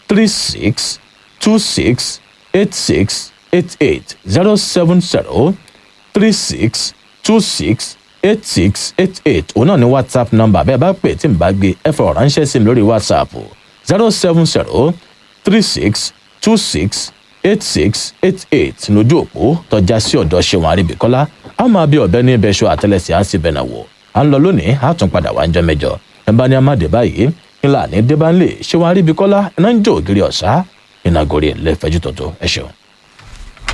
three six two six eight six eight eight zero seven zero three six two six eight six eight eight òun náà ní whatsapp number bẹ́ẹ̀ bá pè tí n bá gbé ẹ fọ̀rọ̀ ránṣẹ́ sí mi lórí whatsapp zero seven zero three six two six eight six eight eight lójú òpó tọjá sí ọ̀dọ̀ ṣéwọn àríbíkọ́lá a máa bí ọ̀bẹ ní ibẹ̀ṣọ àtẹlẹsẹ̀ á sì bẹ̀nà wò à ń lọ lónìí á tún padà wá ń jọ mẹ́jọ ẹ bá ní amáde báyìí ńlá ní débánlé ṣéwọn àríbíkọ́lá iná ń jó ògiri ọ̀sá ìnagòrí ẹ̀ lẹ́fẹ̀ẹ́jú tọ̀tọ̀ ẹ ṣeun.